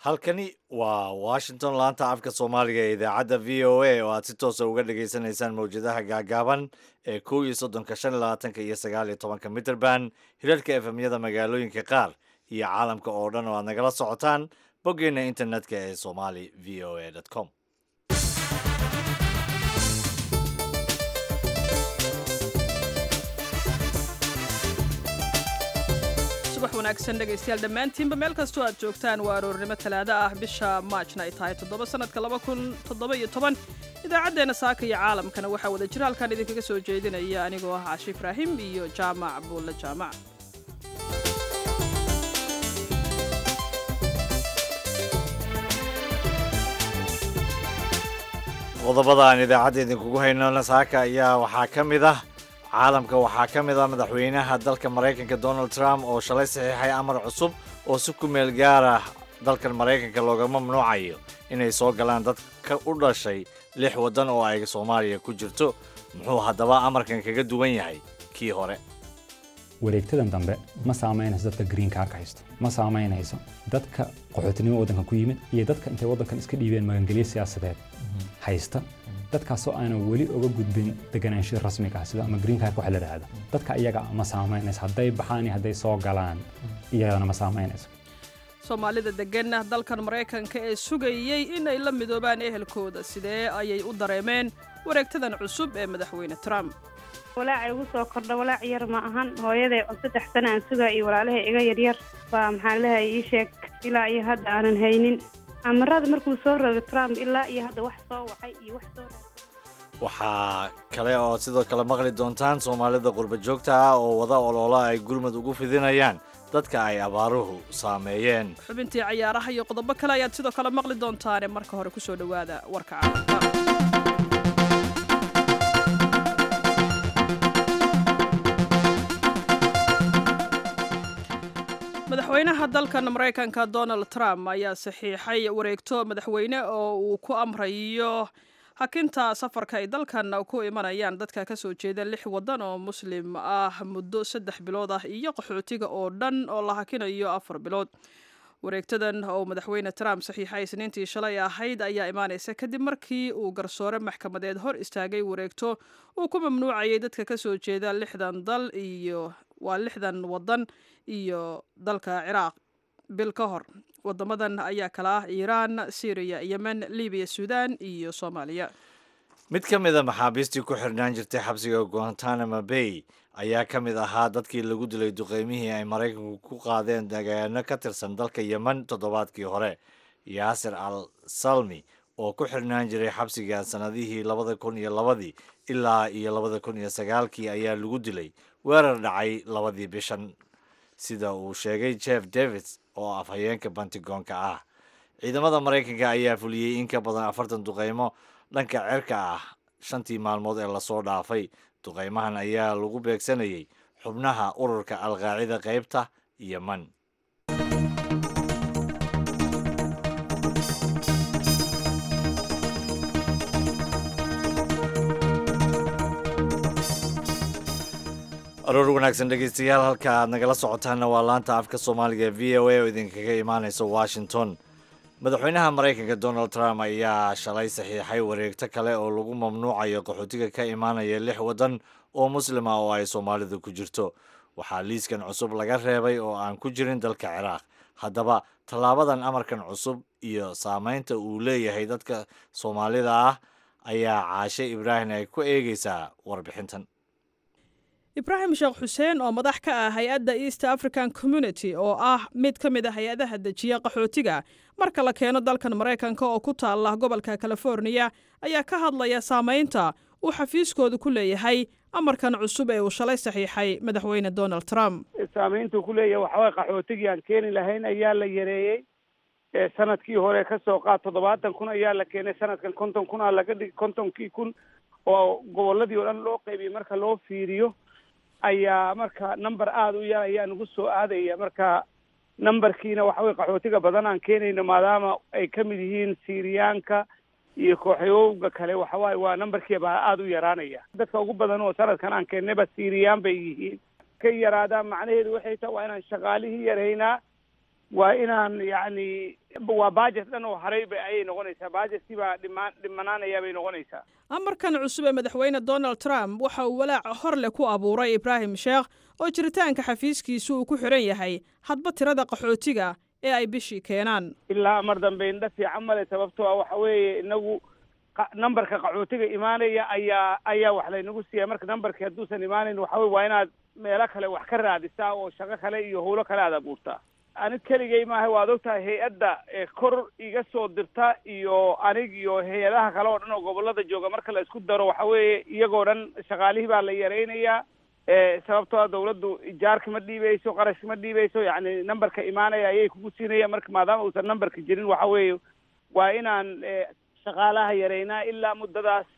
halkani waa washington laanta afka soomaaliga ee idaacadda v o a oo aad si toosa uga dhagaysanaysaan mawjadaha gaagaaban ee kow iyo soddonka shan iyo labaatanka iyo sagaal iyo tobanka mitrband hirarka efemyada magaalooyinka qaar iyo caalamka oo dhan oo aad nagala socotaan boggeena internetka ee somali v o a com subax wanaagsan dhegaystayaal dhammaantiinba meel kastoo aad joogtaan waa aroornimo talaado ah bisha maajna ay tahay toddoba sannadka laba kun toddoba iyo toban idaacaddeenna saaka iyo caalamkana waxaa wada jira halkaan idinkaga soo jeedinaya anigoo ah caashi ibraahim iyo jaamac buulle jaamac qodobada aan idaacadda idinkugu haynona saaka ayaa waxaa ka mid ah caalamka waxaa ka mid ah madaxweynaha dalka maraykanka donald trump oo shalay saxiixay amar cusub oo si ku meel gaara dalkan maraykanka looga mamnuucayo inay soo galaan dadka u dhashay lix waddan oo ay soomaaliya ku jirto muxuu haddaba amarkan kaga duwan yahay kii hore wareegtadan dambe ma saamaynayso dadka green kaarka haysto ma saamaynayso dadka qaxootinimo waddankan ku yimid iyo dadka intay waddankan iska dhiibeen magangelyo siyaasadeed haysta dadkaasoo aanan weli oga gudbin deganaansho rasmiga ah sida ama green kaarka waxa la dhahda dadka iyaga ma saamaynayso hadday baxaan iyo hadday soo galaan iyagana ma saamaynayso soomaalida degana dalkan maraykanka ee sugayey inay la midoobaan ehelkooda sidee ayay u dareemeen wareegtadan cusub ee madaxweyne trump walaaca igu soo kordha walaac yar ma ahan hooyaday oo saddex sana aan sugaa iyo walaalahay iga yaryar baa maxaa lehay ii sheeg ilaa iyo hadda aanan haynin amarada markuu soo rogo trump ilaa iyo hadda wax soo wacay iyo wax soo waxaa kale oo sidoo kale maqli doontaan soomaalida qurba joogta ah oo wada oloola ay gurmud ugu fidinayaan dadka ay abaaruhu saameeyeen xubintii cayaaraha iyo qodobo kale ayaad sidoo kale maqli doontaane marka hore ku soo dhowaada warka caalamka madaxweynaha dalkan maraykanka donald trump ayaa saxiixay wareegto madaxweyne oo uu ku amrayo hakinta safarka ay dalkan ku imanayaan dadka ka soo jeeda lix waddan oo muslim ah muddo saddex bilood ah iyo qaxootiga oo dhan oo la hakinayo afar bilood wareegtadan oo madaxweyne trump saxiixay isniintii shalay ahayd ayaa imaanaysa kadib markii uu garsoore maxkamadeed hor istaagay wareegto uu ku mamnuucayay dadka ka soo jeeda lixdan dal iyo waa lixdan waddan iyo dalka ciraaq bil ka hor wadamadan ayaa kala ah iiraan syriya yemen libiya suudan iyo soomaaliya mid ka mid a maxaabiistii ku xirnaan jirtay xabsiga guantanamo bay ayaa ka mid ahaa dadkii lagu dilay duqeymihii ay maraykanku ku qaadeen degaano ka tirsan dalka yemen toddobaadkii hore yaasir al salmi oo ku xirnaan jiray xabsiga sannadihii labada kun iyo labadii ilaa iyo labada kun iyo sagaalkii ayaa lagu dilay weerar dhacay labadii bishan sida uu sheegay jeff davids oo afhayeenka bantigoonka ah ciidamada maraykanka ayaa fuliyey in ka badan afartan duqeymo dhanka cerka ah shantii maalmood ee lasoo dhaafay duqeymahan ayaa lagu beegsanayay xubnaha ururka alqaacida qaybta yeman aroor wanaagsan dhegeystayaal halka aad nagala socotaanna waa laanta afka soomaaliga v o a oo idinkaga imaaneysa washington madaxweynaha maraykanka donald trump ayaa shalay saxiixay wareegto kale oo lagu mamnuucayo qaxootiga ka imaanaya lix waddan oo muslima oo ay soomaalidu ku jirto waxaa liiskan cusub laga reebay oo aan ku jirin dalka ciraaq haddaba tallaabadan amarkan cusub iyo saameynta uu leeyahay dadka soomaalida ah ayaa caashe ibraahim ay ku eegeysaa warbixintan ibraahim sheekh xuseen oo madax ka ah hay-adda east african community oo ah mid ka mid a hay-adaha dejiya qaxootiga marka la keeno dalkan maraykanka oo ku taala gobolka californiya ayaa ka hadlaya saamaynta uu xafiiskoodu ku leeyahay amarkan cusub ee uu shalay saxiixay madaxweyne donald trump saamayntuu ku leeyahay waxaway qaxootigii aan keeni lahayn ayaa la yareeyey sanadkii hore ka soo qaad toddobaatan kun ayaa la keenay sanadkan konton kun aa laga dhig kontonkii kun oo goboladii oo dhan loo qaybiyey marka loo fiiriyo ayaa marka number aada u yar ayaa nagu soo aadaya marka numberkiina waxa weye qaxootiga badan aan keenayno maadaama ay ka mid yihiin siiriyaanka iyo kooxyowga kale waxawaaye waa numberkii baa aada u yaraanaya dadka ugu badan oo sanadkan aan keennayba siiriyaan bay yihiin ka yaraadaan macnaheedu waxay tahay waa inaan shaqaalihii yaraynaa waa inaan yacni waa budget dhan oo haray ba ayay noqonaysaa budgetkii baa dhimaan dhimanaanaya bay noqonaysaa amarkan cusub ee madaxweyne donald trump waxa uu walaaca hor leh ku abuuray ibraahim sheekh oo jiritaanka xafiiskiisu uu ku xidhan yahay hadba tirada qaxootiga ee ay bishii keenaan ilaa mar dambe indha fiican male sababtoo ah waxa weeye inagu numberka qaxootiga imaanaya ayaa ayaa wax laynagu siiya marka numberkii hadduusan imaanayn waxa weye waa inaad meelo kale wax ka raadisaa oo shaqo kale iyo howlo kale aad abuurtaa anig keligay maaha waad ogtahay hay-adda kor iga soo dirta iyo anig iyo hay-adaha kale oo dhan oo gobolada jooga marka la isku daro waxa weeye iyagoo dhan shaqaalihii baa la yaraynayaa sababtoo a dawladdu ijaarka ma dhiibeyso qarashka ma dhiibeyso yacni numberka imaanaya ayay kugu siinaya marka maadaama uusan numberka jirin waxa weeye waa inaan shaqaalaha yaraynaa ilaa muddadaas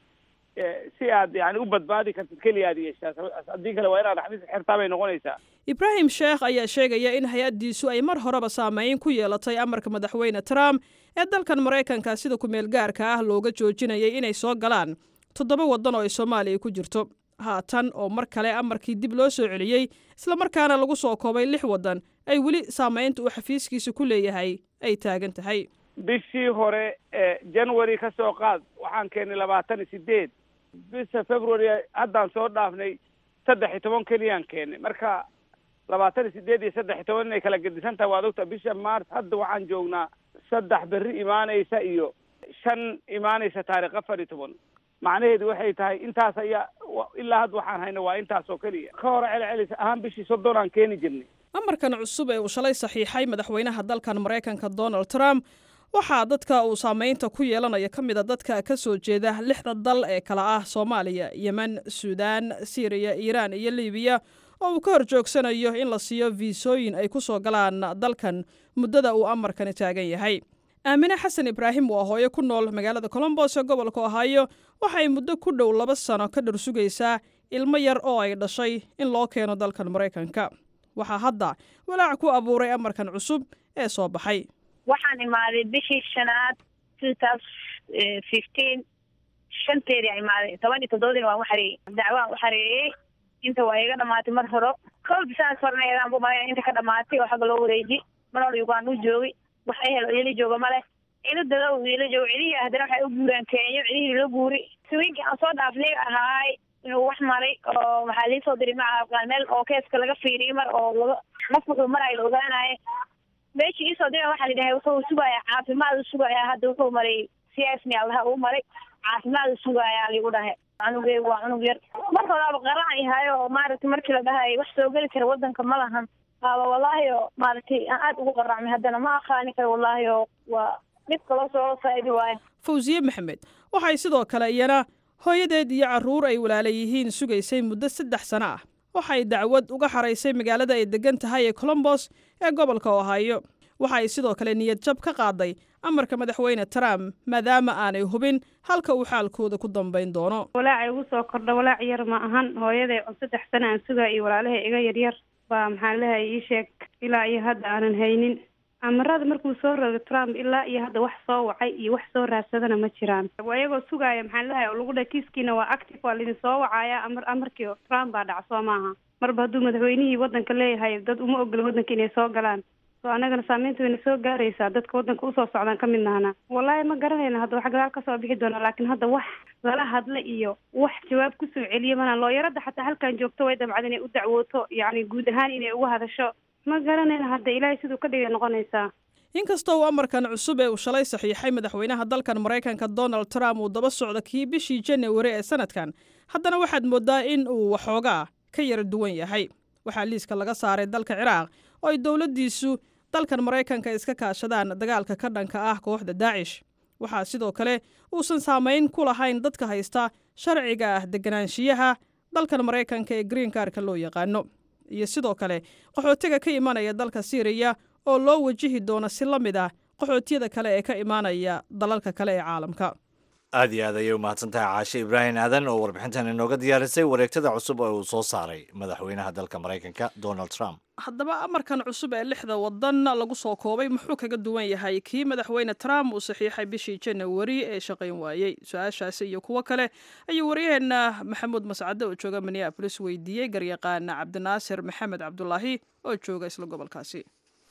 si aad yani u badbaadi kartid keliya aad yeeshaa haddii kale waa inaad xafiis xirtaa bay noqonaysaa ibraahim sheekh ayaa sheegaya in hay-addiisu ay mar horeba saameyn ku yeelatay amarka madaxweyne trump ee dalkan maraykanka sida ku-meel gaarka ah looga joojinayay inay soo galaan toddoba waddan oo ay soomaaliya ku jirto haatan oo mar kale amarkii dib loo soo celiyey islamarkaana lagu soo koobay lix waddan ay weli saamaynta uu xafiiskiisa ku leeyahay ay taagan tahay bishii hore january ka soo qaad waxaan keennay labaatan iyo sideed bisha february haddaan soo dhaafnay saddex iyo toban keliyaan keennay marka labaatan iyo sideed iyo saddex iyo toban inay kala gedisan tahay waad ogtaa bisha mars hadda waxaan joognaa saddex berri imaanaysa iyo shan imaanaysa taarikh afar iyo toban macnaheedu waxay tahay intaas ayaa ilaa hadda waxaan hayna waa intaas oo keliya ka hore celcelis ahaan bishii soddon aan keeni jirnay amarkan cusub ee uu shalay saxiixay madaxweynaha dalkan maraykanka donald trump waxaa dadka uu saamaynta ku yeelanaya ka mid a dadka ka soo jeeda lixda dal ee kala ah soomaaliya yemen suudaan siiriya iiraan iyo libiya oo uu ka hor joogsanayo in la siiyo fiisooyin ay ku soo galaan dalkan muddada uu amarkani taagan yahay aamine xasan ibraahim waa hooyo ku nool magaalada colombos ee gobolka ohaayo waxay muddo ku dhow laba sano ka dhar sugaysaa ilmo yar oo ay dhashay in loo keeno dalkan maraykanka waxaa hadda walaac ku abuuray amarkan cusub ee soo baxay waxaan imaaday bishii shanaad two thousand fifteen shanteedii a imaaday toban iyo toddobadiina waan u xareeyey dacwaan u xareeyey inta waa iga dhamaatay mar horo kowda saas farneedaan bu malaya inta ka dhamaatay oo xagga loo wareeji mar hore uganda u joogay wax ehel oo ila jooga male ila dada u ila joogo cilihii haddana waxay u guuraan keenyo cilihii loo guuri saweenkii aan soo dhaafnay ahaay inuu wax maray oo maxaa liisoo diray maca meel oo keeska laga fiiriyay mar oo laga qof wuxuu marayo la ogaanayo meeshii iisoo dira waxaa la dhahay wuxuu sugayaa caafimaad u sugayaa hadda wuxuu maray c s m allaha uu maray caafimaad u sugayaa ligu dhahay cunugeygu waa cunug yar marka horaaba qaran yahay oo maaragtay markii la dhahay wax soo geli kara wadanka ma lahan waaba wallaahi oo maaragtay aan aad ugu qaracmay haddana ma aqaani kara wallaahi oo waa dhibka loo soo saaibi waayo fawsiye maxamed waxay sidoo kale iyana hooyadeed iyo carruur ay walaala yihiin sugaysay muddo saddex sano ah waxay dacwad uga xaraysay magaalada ay degan tahay ee colombos ee gobolka ohaayo waxay sidoo kale niyad jab ka qaaday amarka madaxweyne trump maadaama aanay hubin halka uu xaalkooda ku dambayn doono walaacay ugu soo kordha walaac yar ma ahan hooyaday oo saddex sano aan sugaa iyo walaalahay iga yaryar baa maxaa lehay ii sheeg ilaa iyo hadda aanan haynin amarada markuu soo rogo trump ilaa iyo hadda wax soo wacay iyo wax soo raadsadana ma jiraan ayagoo sugaaya maxaa lehay oo lagu dhahay kiiskiina waa active waa laidin soo wacaya amar amarkii trump baa dhac soo maaha marba hadduu madaxweynihii wadanka leeyahay dad uma ogola wadanka inay soo galaan so annagana saameynta wayna soo gaaraysaa dadka wadanka usoo socdaan ka mid nahana wallaahi ma garanayna hadda wax gadaal kasoo bixi doona laakiin hadda wax lala hadla iyo wax jawaab kusoo celiya mana looyaradda xataa halkan joogto way dabcad inay u dacwooto yacni guud ahaan inay uga hadasho ma garanayna hadda ilaahay siduu ka dhigay noqonaysaa inkastoo uu amarkan cusub ee uu shalay saxiixay madaxweynaha dalkan maraykanka donald trump uu daba socdo kii bishii janawari ee sanadkan haddana waxaad moodaa in uu waxoogaa ka yara duwan yahay waxaa liiska laga saaray dalka ciraaq oo ay dowladdiisu dalkan maraykanka iska kaashadaan dagaalka ka dhanka ah kooxda daacish waxaa sidoo kale uusan saamayn ku lahayn dadka haysta sharciga ah deganaanshiyaha dalkan maraykanka ee green karka loo yaqaano iyo sidoo kale qaxootiga ka imanaya dalka siiriya oo loo wajihi doono si la mid ah qaxootiyada kale ee ka imaanaya dalalka kale ee caalamka aad iyo aad ayay u mahadsan tahay caashe ibraahim aadan oo warbixintan inooga diyaarisay wareegtada cusub oo uu soo saaray madaxweynaha dalka maraykanka donald trump haddaba amarkan cusub ee lixda wadan lagu soo koobay muxuu kaga duwan yahay kii madaxweyne trump uu saxiixay bishii janawari ee shaqayn waayey su-aashaasi iyo kuwo kale ayuu waryaheena maxamuud mascade oo jooga minneabolis weydiiyey garyaqaan cabdinaasir maxamed cabdulaahi oo jooga isla gobolkaasi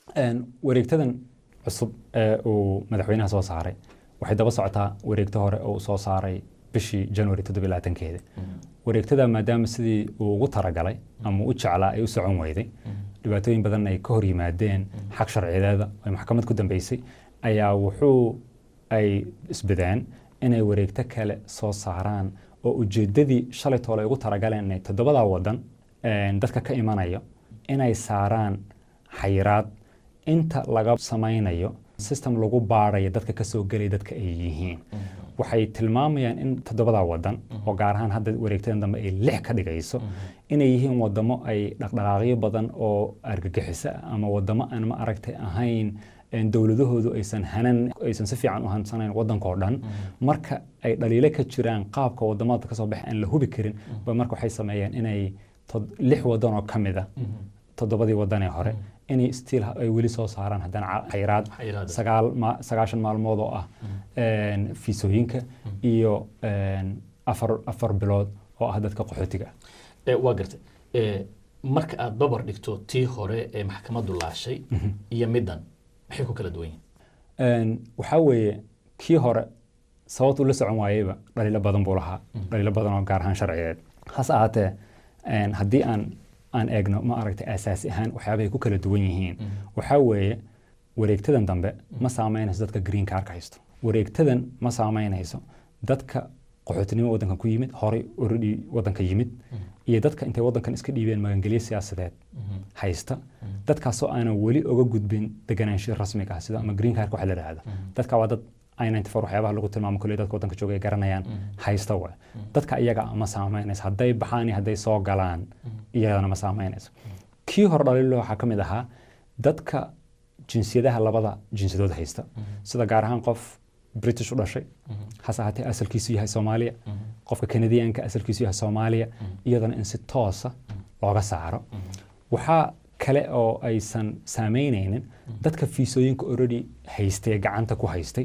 Een, wareegtadan cusub ee uu madaxweynaha soo saaray waxay daba socotaa wareegto hore oo uu soo saaray bishii january toddobylaatankeeda wareegtada maadaama sidii uu ugu talagalay ama u jeclaa ay u socon weyday dhibaatooyin badan ay ka hor yimaadeen xag sharciyeeda ay maxkamad ku dambeysay ayaa wuxuu ay isbadeen inay wareegto kale soo saaraan oo ujeedadii shalay toole ay ugu talagaleen inay toddobadaa wadan een, dadka ka imanayo inay saaraan xayiraad inta laga samaynayo system lagu baarayo dadka ka soo gelaya dadka ay yihiin waxay tilmaamayaan in toddobadaa wadan oo gaar ahaan hadda wareegtadan dambe ay lix ka dhigayso inay yihiin wadamo ay dhaqdhaqaaqyo badan oo argagixiso ah ama wadamo aan ma aragtay ahayn een dowladahoodu aysan hanan aysan si fiican u hansanayn wadankoo dhan marka ay dhaliilo ka jiraan qaabka wadamada kasoo baxa aan la hubi karin ba marka waxay sameeyeen inay tod- lix wadan oo ka mid a toddobadii wadanee hore inay stiil ay weli soo saaraan haddana ca- xayiraad Xayiraad. sagaal ma- sagaashan maalmood oo ah een, fiisooyinka iyo een, afar afar bilood oo ah dadka qaxootiga ah Eh, waa gartay Eh, marka aad babar dhigto tii hore ee maxkamaddu laashay iyo middan maxay ku kala duwan yihiin Een, waxaa weeye kii hore sababtu la socon waayeyba dhaliilo badan buu lahaa dhaliilo badan oo gaar ahaan sharciyeed hase ahaatee een, haddii aan aan eegno ma aragtay asaasi ahaan waxyaabahay ku kala duwan yihiin waxaa weeye wareegtadan dambe ma saameynayso dadka green cardka haysto wareegtadan ma saameynayso dadka qaxootinimo wadanka ku yimid horey already wadanka yimid iyo dadka intay wadankan iska dhiibeen magangelyo siyaasadeed haysta dadkaasoo aanan weli oga gudbin deganaanshiya rasmiga ah sida ama green cardka waxa la yidhaahdo dadka waa dad i94 waxyaabaha lagu tilmaamo kuley dadka wadanka jooga ay garanayaan haysta waay dadka iyaga ma saameynayso hadday baxaan iyo hadday soo galaan iyadana ma saameynayso kii hore dhaliilo waxaa ka mid ahaa dadka jinsiyadaha labada jinsiyadood haysta sida gaar ahaan qof british u dhashay hase ahaatee asalkiisu yahay soomaaliya qofka kanadiyaanka asalkiisu yahay soomaaliya iyadana in si toosa looga saaro waxaa kale oo aysan saameynaynin dadka fiisooyinka already haystay gacanta ku haystay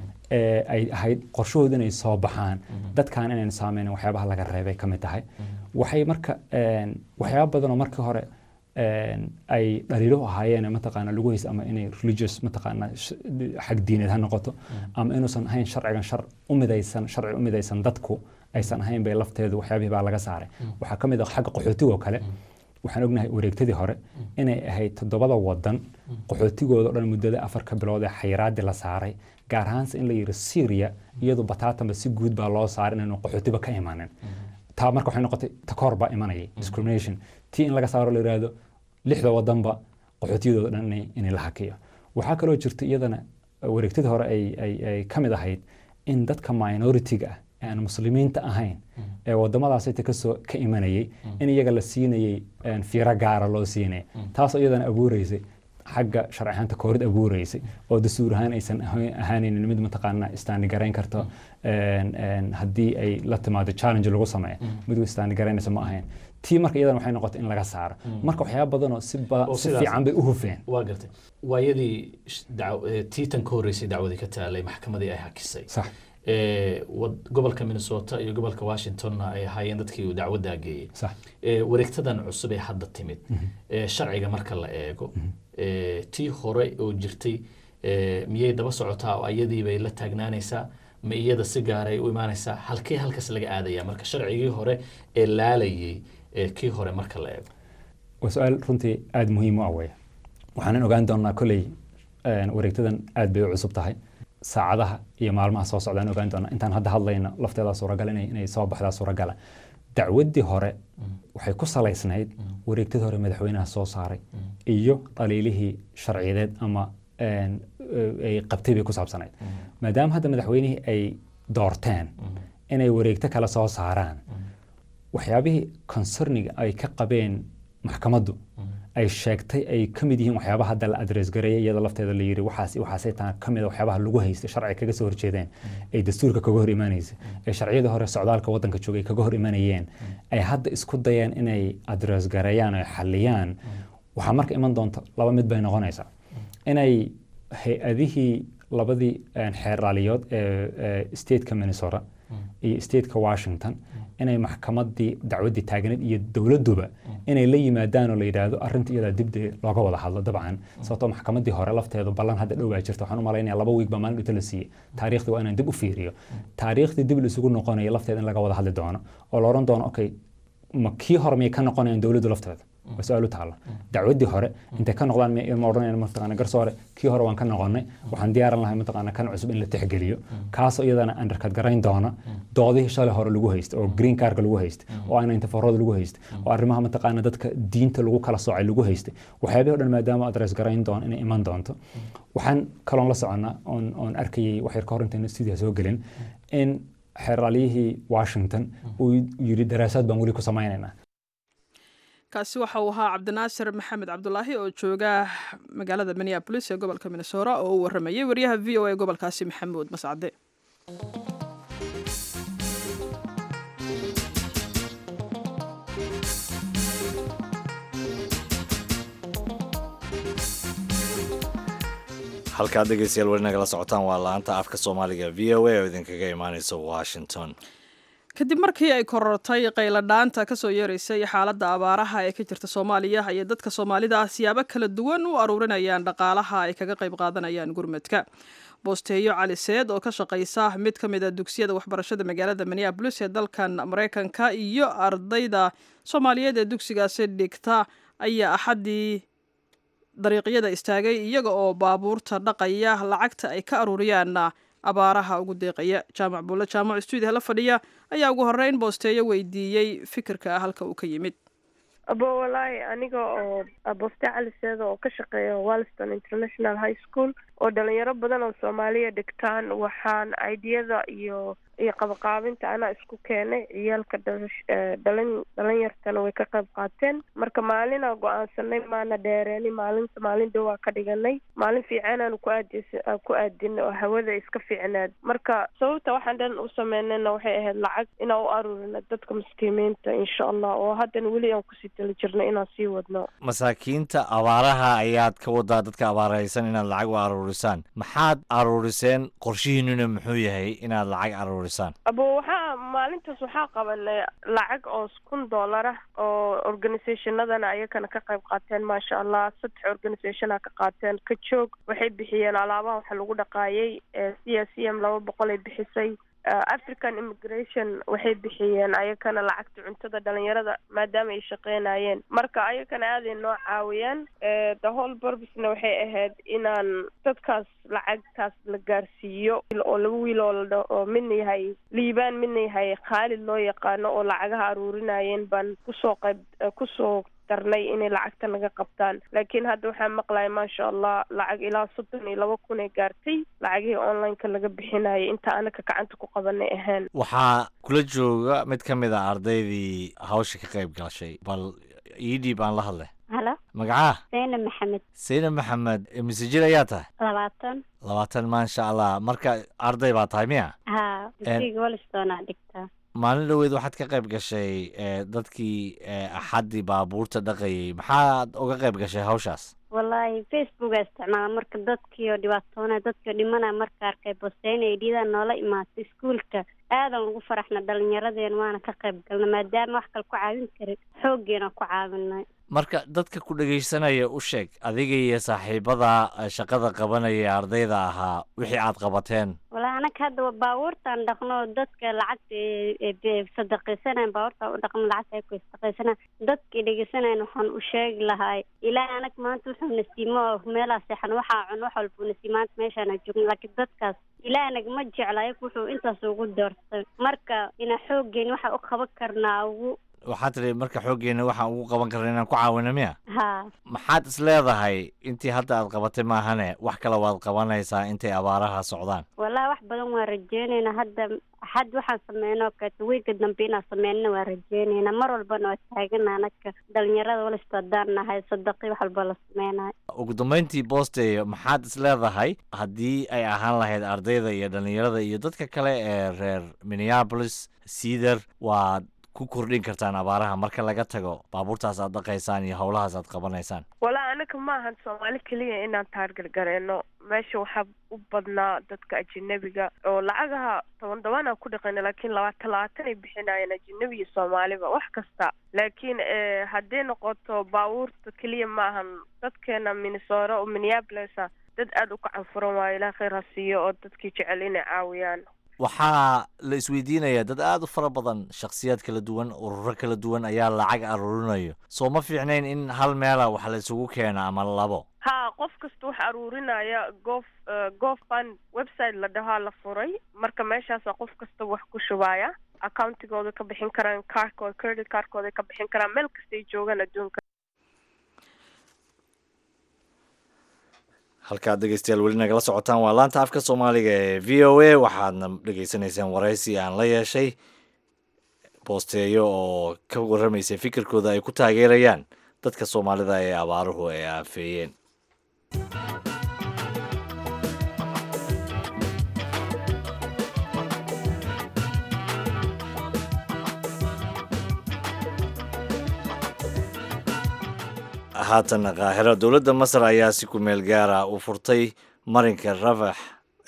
ee ay ahayd qorshahooda inay soo baxaan dadkan inayn saameynin waxyaabaha laga reebay ka mid tahay waxay marka een, waxyaaba badan oo markii hore een, ay dhaliilo ahaayeen mataqaana lagu haysta ama inay religious mataqaana sh- xag diineed ha noqoto ama inuusan ahayn sharcigan shar u midaysan sharci u midaysan dadku aysan ahayn bay lafteedu waxyaabihii baa laga saaray waxaa ka mid ah xagga qaxootiga oo kale waxaan ognahay wareegtadii hore inay ahayd toddobada wadan qaxootigooda o dhan muddada afarka bilood ee xayiraadii la saaray gaar ahaanse in la yidhi syria iyadu bataatanba si guud baa loo saaray inaynu qaxootiba ka imanin taa marka waxay noqotay takoor baa imanayay discrimination tii in laga saaro la yidhaahdo lixda wadanba qaxootiyadooda dhan inay- inay la hakiyo waxaa kaloo jirta iyadana wareegtadii hore ay, ay, ay ka mid ahayd in dadka minority-ga ah ee aan muslimiinta ahayn ee wadamadaas inta kasoo ka imanayay in iyaga la siinayay een, fiiro gaara loo siinaya taasoo iyadana abuureysay xagga sharci ahaanta koorid abuureysay oo dastuur ahaan aysan ahayn- ahaanaynin mid mataqaana istaandi garayn karto een, een, haddii ay la timaado challenge lagu sameeyo mid istaandi garaynaysa ma ahayn tii marka iyadana waxay noqotay in laga saaro marka waxyaaba badan oo si ba- Oo si sidaas- fiican bay u hufeen waa gartay waayadii sh- dac- eh, tii tan ka horreysay dacwadii ka taalay maxkamadii ay hakisay sax Eh, wad- gobolka minnesota iyo gobolka washingtonna ay ahaayeen dadkii uu dacwaddaa geeyey sax Eh, wareegtadan cusub ee hadda timid eh, sharciga marka la eego eh, tii hore oo jirtay eh, miyay daba socotaa oo iyadii bay la taagnaanaysaa ma iyada si gaaray u imaanaysaa halkee halkaas laga aadaya marka sharcigii hore ee laalayay eh, kii hore marka la eego waa su-aal runtii aada muhiim u ah weeye waxaanan ogaan doonaa kolley een, wareegtadan aad bay u cusub tahay saacadaha iyo maalmaha soo socdaan ogaan doonaa intaan hadda hadlayno lafteeda suuragal inay, inay soo baxdaa suuragala dacwaddii hore waxay ku salaysnayd wareegtadii hore madaxweynaha soo saaray iyo dhaliilihii sharciyadeed ama een, eh, ay qabtay bay ku saabsanayd maadaama hadda madaxweynihii ay doorteen inay wareegto kale soo saaraan waxyaabihii concerniga ay ka qabeen maxkamaddu ay sheegtay ay ka mid yihiin waxyaabaha hadda la adres gareeyay iyada lafteeda la yiri waxaas waxaasay taa ka mid a waxyaabaha lagu haystay sharci kaga soo horjeedeen ay dastuurka kaga hor imaanaysay ee sharciyada hore socdaalka wadanka joogay kaga hor imanayeen ay hadda isku dayeen inay adres gareeyaan oo ay xaliyaan waxaa marka iman doonta laba mid bay noqonaysaa inay hay-adihii labadii een, xeer raaliyood ee ee stateka minnesota iyo stateka washington inay maxkamadii dacwaddii taagneed iyo dowladduba inay la yimaadaan oo la yidhaahdo arrinta iyadaa dib dee looga wada hadlo dabcan sababtoo maxkamadii hore lafteedu ballan hadda dhow baa jirta waxaan u malaynaya laba wiig baa maalin dhita la siiyey taariikhdii waa inaan dib u fiiriyo taariikhdii dib la isugu noqonayo lafteeda in laga wada hadli doono oo la odhan doono okay ma kii hore miyay ka noqonayaan dowladdu lafteeda waa su-aal u taalla dacwaddii hore intay ka noqdaan ma odhanayaan mataqaana garsoore kii hore waan ka noqonnay waxaan diyaaran lahay mataqaana kan cusub in la tixgeliyo kaasoo iyadana underkad garayn doona doodihii shalay hore lagu haysta oo green carka lagu haysta oo ayna intafarood lagu haysta oo arrimaha mataqaana dadka diinta lagu kala soocay lagu haysta waxyaabihii o dhan maadaama adres garayn doon inay iman doonto waxaan kaloon la soconnaa oon oon arkayay wax yar ka hor intayna stuudiya soo gelin in xeeraalyihii washington uu yidhi daraasaad baan weli ku samaynaynaa kaasi waxa uu ahaa cabdinaasir maxamed cabdulaahi oo jooga magaalada minneabolis ee gobolka minnesota oo u waramayay wariyaha v o a gobolkaasi maxamuud mascade halkaad dhegeystayaal weli nagala socotaan waa la-anta afka soomaaliga v o a oo idinkaga imaaneysa washington kadib markii ay korortay qayladhaanta kasoo yeeraysay xaaladda abaaraha ee ka jirta soomaaliya ayay dadka soomaalida ah siyaabo kala duwan u aruurinayaan dhaqaalaha ay kaga qayb qaadanayaan gurmadka boosteeyo cali seed oo ka shaqaysa mid ka mid a dugsiyada waxbarashada magaalada minneabolis ee dalkan maraykanka iyo ardayda soomaaliyeed ee dugsigaasi dhigta ayaa axaddii dariiqyada istaagay iyaga oo baabuurta dhaqaya lacagta ay ka aruuriyaan abaaraha ugu deeqaya jaamac buulle jaamac stuudiha la fadhiya ayaa ugu horreyn boosteeyo weydiiyey fikirka halka uu ka yimid abo walaahi aniga oo booste cali seeda oo ka shaqeeya walston international high school oo dhalinyaro badan oo soomaaliya dhigtaan waxaan ideyada iyo iyo qabaqaabinta anaa isku keenay ciyaalka dhalin dhalinyartana way ka qayb qaateen marka maalinaa go-aansanay maana dheereeni maalinta maalin dhowaa ka dhiganay maalin fiicanaanu ku aad ku aadinay oo hawada iska fiicnaad marka sababta waxaan dhan u sameynayna waxay ahayd lacag inaan u aruurina dadka maskiimiinta insha allah oo haddana weli aan kusii tali jirno inaan sii wadno masaakiinta abaaraha ayaad ka wadaa dadka abaaraysan inaad lacag u aruurisaan maxaad aruuriseen qorshihiinuna muxuu yahay inaad lacag aruurisaan abo waxaa maalintaas waxaa qabanay lacag oo kun dollar ah oo organisationadana ayakana ka qayb qaateen maasha allah saddex organisationa ka qaateen ka joog waxay bixiyeen alaabaha waxa lagu dhaqaayay c s c m laba boqol ay bixisay african immigration waxay bixiyeen ayakana lacagta cuntada dhalinyarada maadaama ay shaqeynayeen marka ayakana aaday noo caawiyaan the whole burbisna waxay ahayd inaan dadkaas lacagtaas la gaarsiiyo oo laba wiil oo oo midna yahay liibaan midna yahay khaalid loo yaqaano oo lacagaha aruurinayeen baan kusoo qayb kusoo darnay inay lacagta naga qabtaan laakiin hadda waxaa maqlaya maasha allah lacag ilaa soddon iyo laba kun ay gaartay lacagihii online-ka laga bixinayay inta anaka gacanta ku qabanay ahayn waxaa kula jooga mid ka mid a ardaydii hawsha ka qayb gashay bal ii dhiib aan la hadlay halo magacaa zaynab maxamed sayna maxamed mise jir ayaa tahay labaatan labaatan maasha allah marka arday baa tahay miya haa dugsiga walistonaa dhigtaa maalin dhoweed waxaad ka qayb gashay dadkii axaddii baabuurta dhaqayay maxaad uga qayb gashay hawshaas wallaahi facebooka isticmaala marka dadkii oo dhibaatoona dadkii oo dhimana marka arkay bosteynay dhiidaan noola imaatay iskuulka aadan ugu faraxna dhalinyaradeen waana ka qayb galna maadaama wax kale ku caawin karin xooggeena ku caawinay marka dadka ku dhegaysanaya u sheeg adiga iyo saaxiibada shaqada qabanaya ee ardayda ahaa wixii aad qabateen wallaahi anaka hadda baabuurtaan dhaqno dadka lacagta sadaqaysanayn baabuurtaan u dhaqno lacagta ay ku sadaqaysanayn dadkii dhegaysanayn waxaan u sheegi lahay ilaahay anag maanta wuxuu nasiimo meelaa seexan waxaa cun wax walbuu nasiim maanta meeshaana joogno laakiin dadkaas ilaahay nagama jecla ayagu wuxuu intaas ugu doortay marka ina xooggeeni waxaa u qaban karnaa ugu waxaad tidhi marka xooggeena waxaan ugu qaban karna inaan ku caawino miya haa maxaad is leedahay intii hadda aad qabatay maahane wax kale waad qabanaysaa intay abaaraha socdaan wallahi wax badan waan rajeynaynaa hadda xad waxaan sameynoo kaleeto weynka dambe inaan sameynana waan rajeynaynaa mar walbana waa taagana anaka dhalinyarada walisto haddaan nahay sadaqi wax walba la sameynayo ugu dambeyntii boosteyo maxaad is leedahay haddii ay ahaan lahayd ardayda iyo dhalinyarada iyo dadka kale ee reer minneapolis cedar waad ku kordhin kartaan abaaraha marka laga tago baabuurtaas aad dhaqaysaan iyo howlahaas aad qabanaysaan walaa anaka maahan soomaali keliya inaan taargargareeno meesha waxaa u badnaa dadka ajanabiga oo lacagaha toban tobanaa ku dhaqayna laakiin labaatan labaatan ay bixinayeen ajanabi iyo soomaaliba wax kasta laakiin hadday noqoto baabuurta keliya ma ahan dadkeena minnesota oo minneapolisa dad aada u kacanfuran waayo ilaah khayr ha siiyo oo dadkii jecel inay caawiyaan waxaa la isweydiinayaa dad aada u fara badan shakhsiyaad kala duwan ururo kala duwan ayaa lacag aruurinayo soo ma fiicnayn in hal meela wax la isugu keena ama labo ha qof kasta wax aruurinaya gof gofund website la dhahaa la furay marka meeshaasa qof kasta wax ku shubaya accountigooda ka bixin karaan kaarkooda credit kaarkooda ka bixin karaan meel kastay joogaan adduunka halkaad dhegeystayaal weli nagala socotaan waa laanta afka soomaaliga ee v o a waxaadna dhegeysanaysaan waraysi aan la yeeshay boosteeyo oo ka warramaysay fikirkooda ay ku taageerayaan dadka soomaalida ee abaaruhu ay aafeeyeen haatan kaahiro dowladda masar ayaa si ku-meel gaara u furtay marinka rafax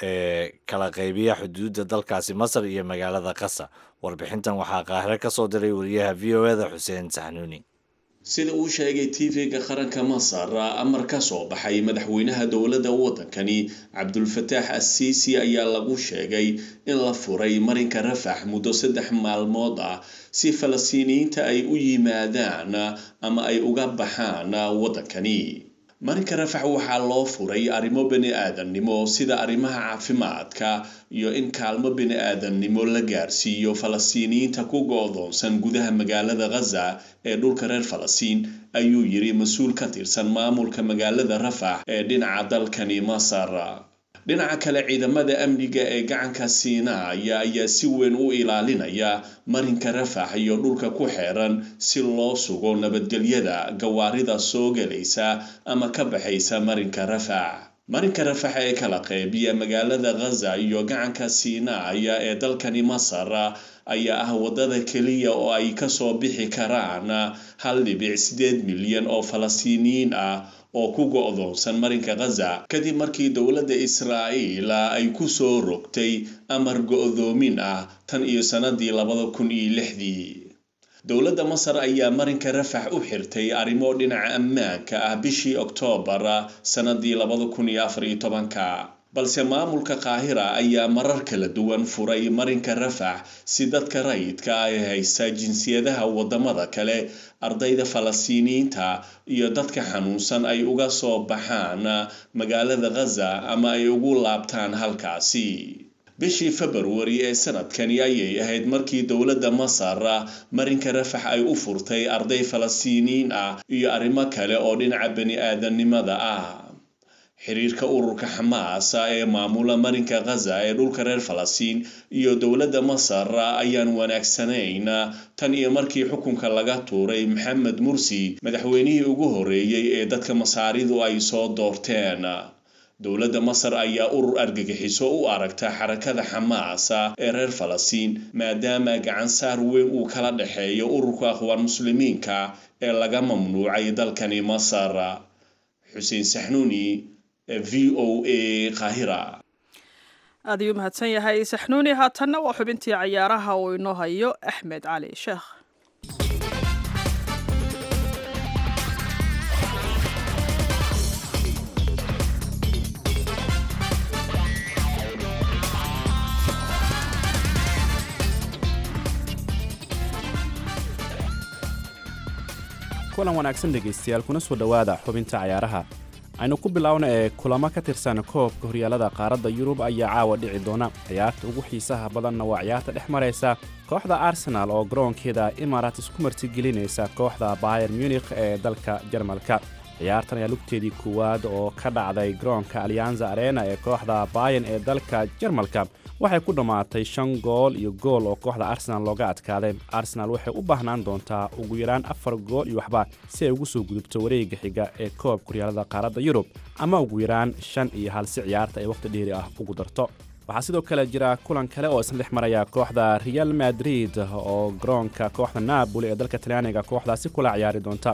ee kala qaybiya xuduudda dalkaasi masar iyo magaalada qasa warbixintan waxaa kaahiro ka soo diray wariyaha v o eda xuseen saxnuuni sida uu sheegay tv-ga qaranka masar amar ka soo baxay madaxweynaha dowladda waddankani cabdulfataax assiisi ayaa lagu sheegay in la furay marinka rafax muddo saddex maalmood ah si falastiiniyiinta ay u yimaadaan ama ay uga baxaan waddankani marinka rafax waxaa loo furay arrimo bani aadamnimo sida arrimaha caafimaadka iyo in kaalmo bani aadamnimo la gaarsiiyo falastiiniyiinta ku go-doonsan gudaha magaalada ghaza ee dhulka reer falastiin ayuu yiri mas-uul ka tirsan maamulka magaalada rafax ee dhinaca dalkani masar dhinaca kale ciidamada amniga ee gacanka siinaaya ayaa si weyn u ilaalinaya marinka rafax iyo dhulka ku xeeran si loo sugo nabadgelyada gawaarida soo gelaysa ama ka baxaysa marinka rafax marinka rafax ee kala qeybiya magaalada ghaza iyo gacanka siinaaya ee dalkani masar ayaa ah waddada keliya oo ay kasoo bixi karaan hal dhibic sideed milyan oo falastiiniyiin ah oo ku go-doonsan marinka ghaza kadib markii dowladda israa'iil ay ku soo rogtay amar go-doomin ah tan iyo sannadii labada kun iyo lixdii dowladda masar ayaa marinka rafax u xirtay arrimo dhinaca ammaanka ah bishii oktoobar sannadii labada kun iyo afar iyo tobanka balse maamulka qaahira ayaa marar kala duwan furay marinka rafax si dadka rayidka ah ee haysta jinsiyadaha waddamada kale ardayda falastiiniyiinta iyo dadka xanuunsan ay uga soo baxaan magaalada ghaza ama ay ugu laabtaan halkaasi bishii februari ee sanadkani ayay ahayd markii dowladda masar marinka rafax ay u furtay arday falastiiniyiin ah iyo arrimo kale oo dhinaca bani aadanimada ah xiriirka ururka xamaas ee maamula marinka ghaza ee dhulka reer falastiin iyo dowladda masar ayaan wanaagsanayn tan iyo markii xukunka laga tuuray maxamed mursi madaxweynihii ugu horreeyey ee dadka masaaridu ay soo doorteen dowladda masar ayaa urur argagixiso u aragta xarakada xamaas ee reer falastiin maadaama gacan saar weyn uu kala dhexeeyo ururka akhwaan muslimiinka ee laga mamnuucay dalkani masar xuseen saxnuuni v o a kahira aad ayuu mahadsan yahay saxnuuni haatanna waa xubintii cayaaraha uu inoo hayo axmed cali sheekh kulan wanaagsan dhegaystayaal kuna soo dhowaada xubinta cayaaraha aynu ku biloawna ee kulamo ka tirsan koobka horyaalada qaaradda yurub ayaa caawa dhici doona ciyaarta ugu xiisaha badanna waa ciyaarta dhex maraysa kooxda arsenaal oo garoonkeeda imarat isku martigelinaysa kooxda bayer munikh ee dalka jarmalka ciyaartan ayaa lugteedii koowaad oo ka dhacday garoonka alyanza arena ee kooxda bayan ee dalka jarmalka waxay ku dhammaatay shan gool iyo gool oo kooxda arsenaal looga adkaaday arsenaal waxay u baahnaan doontaa ugu yaraan afar gool iyo waxba si ay ugu soo gudubto wareega xiga ee koobka horyaalada qaaradda yurub ama ugu yaraan shan iyo hal si ciyaarta ay wakhti dheeri ah ugu darto waxaa sidoo kale jira kulan kale oo isna dhex maraya kooxda real madrid oo garoonka kooxda naaboli ee dalka talyaaniga kooxdaasi kula ciyaari doonta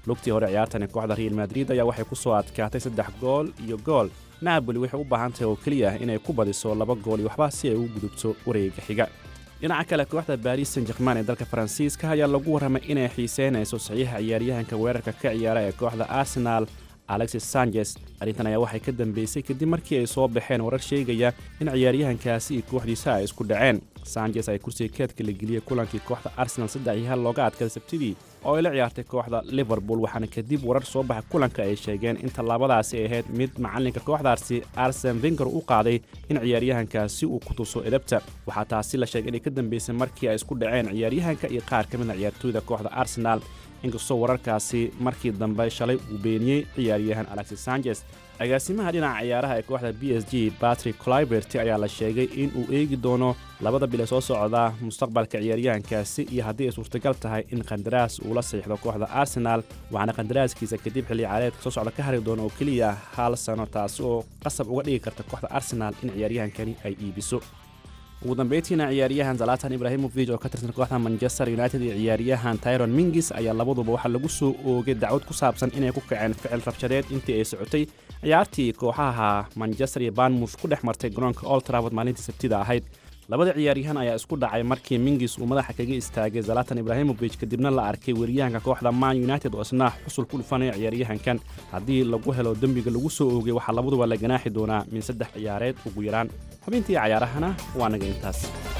lugtii hore ciyaartani kooxda real madrid ayaa waxay ku soo adkaatay saddex gool iyo gool naaboli waxay u baahan tahay oo keliya inay ku badiso laba gool iyo waxba si ay ugu gudubto wareega xiga dhinaca kale kooxda baris san jerman ee dalka faransiiska ayaa lagu warramay inay xiiseynayso saxiixa ciyaaryahanka weerarka ka ciyaara ee kooxda arsenal alexis sanchez arrintan ayaa waxay ka dambeysay kadib markii ay soo baxeen warar sheegaya in ciyaaryahankaasi iyo kooxdiisa ay isku dhaceen sanchez ay kursiga keedka la geliyey kulankii kooxda arsenal saddex iyo hal looga adkaday sabtidii oo ay la ciyaartay kooxda liverpool waxaana kadib warar soo baxa kulanka ay sheegeen in tallaabadaasi ay ahayd mid macalinka kooxdaasi arsen venger u qaaday in ciyaaryahankaasi uu ku tuso edabta waxaa taasi la sheegay inay ka dambeysay markii ay isku dhaceen ciyaaryahanka iyo qaar ka mid a ciyaartooyda kooxda arsenal inkastoo wararkaasi markii dambe shalay uu beeniyey ciyaaryahan alexis sanchez agaasimaha dhinaca ciyaaraha ee kooxda b s g batrick clibert ayaa la sheegay in uu eegi doono labada bil ee soo socda mustaqbalka ciyaaryahankaasi iyo haddii ay suurtagal tahay in qandaraas uu la saxiixdo kooxda arsenal waxaana qandaraaskiisa kadib xilli ciyaareedka soo socda ka hari doono oo keliya hal sano taasi oo qasab uga dhigi karta kooxda arsenal in ciyaaryahankani ay iibiso ugu dambeyntiina ciyaaryahan zalatan ibrahimovic oo ka tirsan kooxda manchester united iyo ciyaaryahan tyron mingis ayaa labaduba waxaa lagu soo oogay dacwad ku saabsan inay ku kaceen ficil rabshadeed intii ay socotay ciyaartii kooxaha manchester iyo banmouth ku dhex martay garoonka old trafford maalintii sabtida ahayd labada ciyaaryahan ayaa isku dhacay markii mingis uu madaxa kaga istaagay zalatan ibrahimovic kadibna la arkay weeryahanka kooxda man united oo isna xusul ku dhufanaya ciyaaryahankan haddii lagu helo dembiga lagu soo oogay waxaa labaduba la ganaaxi doonaa min saddex ciyaareed ugu yaraan xubintii cayaarahana waa naga intaas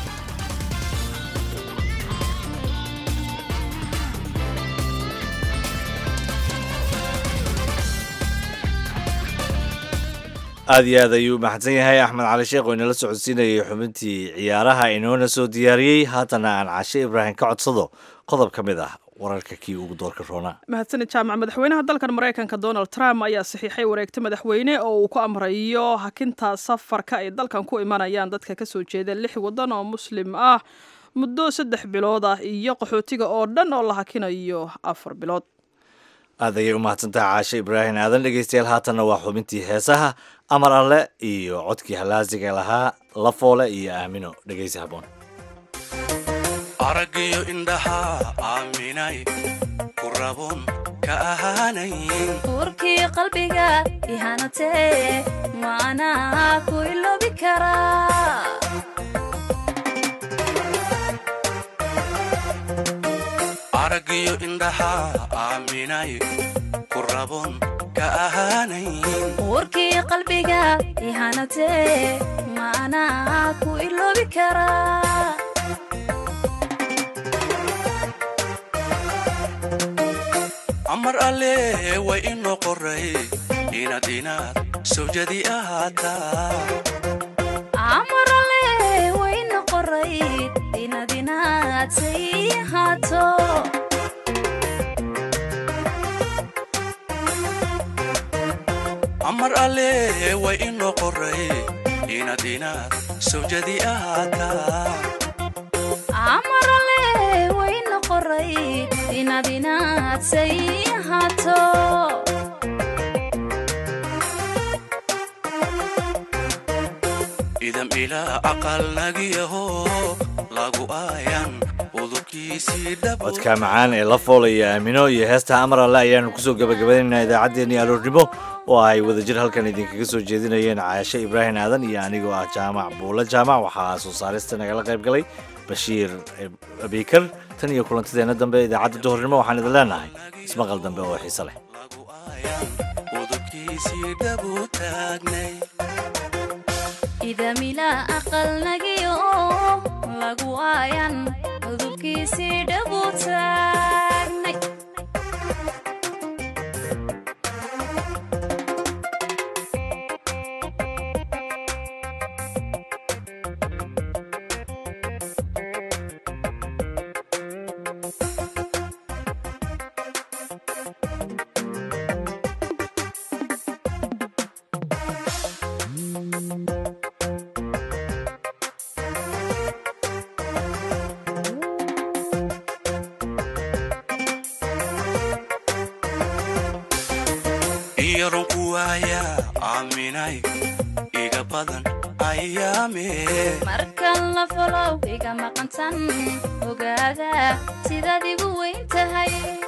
aad iyo aad ayuu mahadsan yahay axmed cali sheekh oo inala socodsiinayay xubintii ciyaaraha inoona soo diyaariyey haatana aan cashe ibraahim ka codsado qodob ka mid ah wararka kii ugu doorka roonaa mahadsanid jaamac madaxweynaha dalkan maraykanka donald trump ayaa saxiixay wareegta madaxweyne oo uu ku amrayo hakinta safarka ay dalkan ku imanayaan dadka kasoo jeeda lix waddan oo muslim ah muddo saddex bilood ah iyo qaxootiga oo dhan oo la hakinayo afar bilood aad ayay u mahadsantaha caashe ibraahim aadan dhegeystayaal haatanna waa xubintii heesaha amar alle iyo codkii halaasiga lahaa lafoole iyo aamino dhegeysi haboon araggiyo indhaha aaminay ku rabun ka ahaanayn uurkii qalbiga ihanatee maanaa ku iloobi karaa araggiyo indhaha aaminay ku rabun ka ahaanayn uurkii qalbiga ihanatee maanaa ku iloobi karaa amar alle way inoo qoray inaad inaad sawjadi ahaataa amarale wayna qoray inaad inaad say ahaato amar alle way inoo qoray inaad inaad sawjadi ahaataa amarale wayna qoray inaad inaad say ahaato idam ilaa aqalnagiyaho lagu aayan udubkiisii dhab codka macaan ee lafoole iyo aamino iyo heesta amar alle ayaanu kusoo gabagabaynaynaa idaacaddeenii aroornimo oo ay wadajir halkan idinkaga soo jeedinayeen caashe ibraahim aadan iyo anigoo ah jaamac buulle jaamac waxaa soo saarista nagala qayb galay bashiir abikar tan iyo kulantideenna dambe idaacadda duhurnimo waxaan idin leenahay ismaqal dambe oo xiise leh udubkiisii dhabu taagnay idamila aqalnagiyo lagu aayan udubkiisii dhabu taagnay iyaron ku waaya aaminay iga badan ayaame markan la folow iga maqantan ogaada sidaad igu weyn tahay